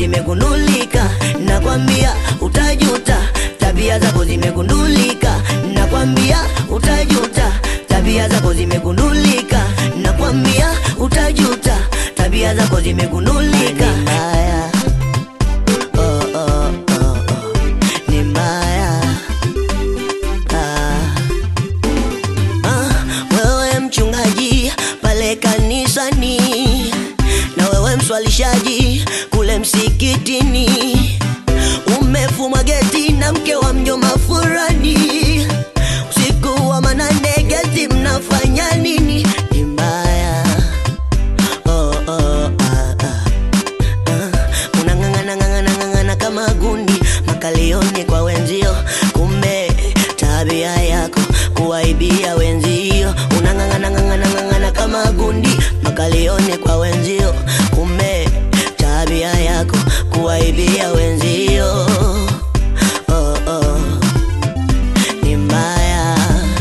zimegundulika, nakwambia utajuta. Tabia zako zimegundulika, nakwambia utajuta. Tabia zako zimegundulika, nakwambia utajuta. Tabia zako zimegundulika. Ni mbaya. Oh, oh, oh, oh. Ni mbaya. Ah. Ah, wewe mchungaji pale kanisani na wewe mswalishaji kule msikitini, umefumwa geti na mke wa mjomba furani, usiku wa manane geti mnafanya nini? Ni mbaya. Oh, oh, ah, ah. Ah, unang'ang'ana ng'ang'ana ng'ang'ana kama gundi makalioni kwa wenzio, kumbe tabia yako kuwaibia wenzio. Unang'ang'ana ng'ang'ana ng'ang'ana kama gundi makalioni kwa wenzio, kumbe tabia yako kuwaibia wenzio. Oh, oh. Ni mbaya.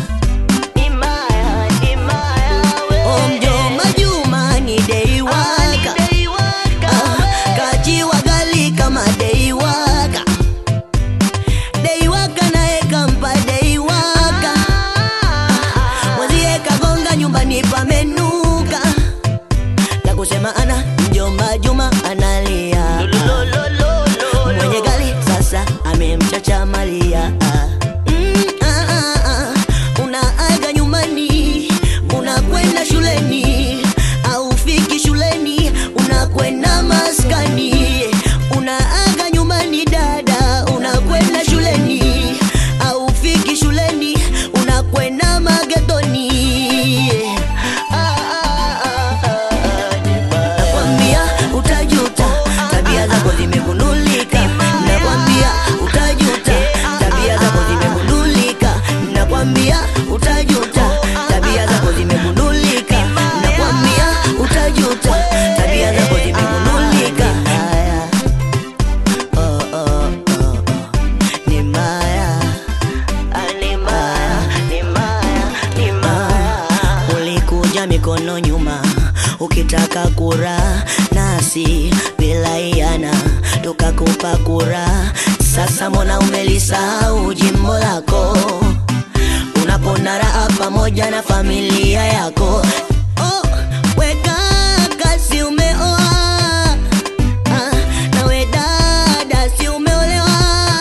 Oh, mjomba Juma ni dei waka. Ah, kachiwa gali kama dei waka. Dei waka naye kampa dei waka. Mwenzie kagonga nyumbani pamenuka. La kusema ana mjomba Juma analia. Mwenye gali sasa amemchacha Malia. Mm, ah, ah, ah. Unaaga nyumbani, unakwenda shuleni, aufiki shuleni, unakwenda maskani. Unaaga nyumbani dada, unakwenda shuleni, aufiki shuleni, unakwenda magetoni. Ah, ah, ah, ah, Nakwambia utajuta, tabia zako zimegundulika. Nakwambia utajuta, tabia zako zimegundulika. Nakwambia utajuta, tabia zako zimegundulika. Nakwambia utajuta, tabia zako zimegundulika. Haya. Oh, oh, oh, oh. Ni mbaya. Ah, ni mbaya, ni mbaya, ni mbaya. Ulikuja mikono nyuma ukitaka kura nasi bila iana tukakupa kura. Sasa mbona umelisahau jimbo lako unapona raha pamoja na familia yako? Oh, weka kasi umeoa Ah, nawe dada si umeolewa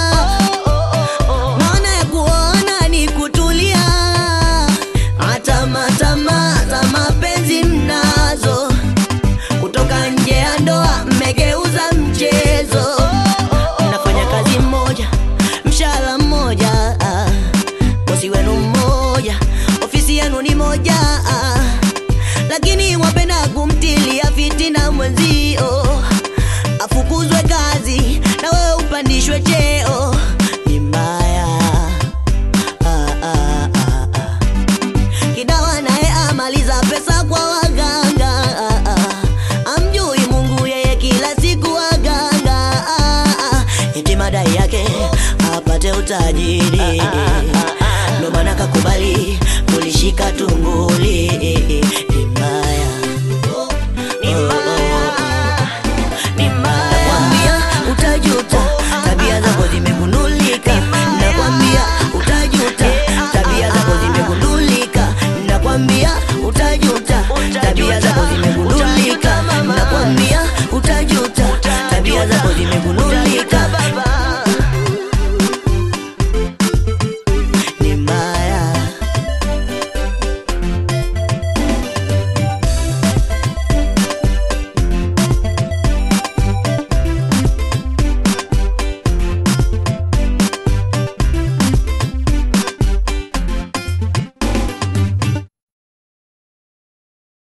maana ya kuona ni kutulia hata matama za mapenzi mnazo kutoka nje ya ndoa mmegeuza mchezo mnafanya kazi mmoja mshahara mmoja ah, bosi wenu mmoja ofisi yenu ni moja ah, lakini wapenda kumtilia fitina mwenzio afukuzwe kazi na wewe upandishwe cheo ni mbaya ah, ah, ah, ah. kidawa naye amaliza pesa kwa waganga ah, ah. amjui mungu yeye kila siku waganga ah, ah. eti madai yake apate utajiri ndo maana kakubali kulishika tunguli ni mbaya ni mbaya Nakwambia utajuta, tabia zako zimegundulika. Nakwambia utajuta, tabia zako zimegundulika. Nakwambia utajuta, tabia zako zimegundulika. Nakwambia utajuta, tabia zako zimegundulika.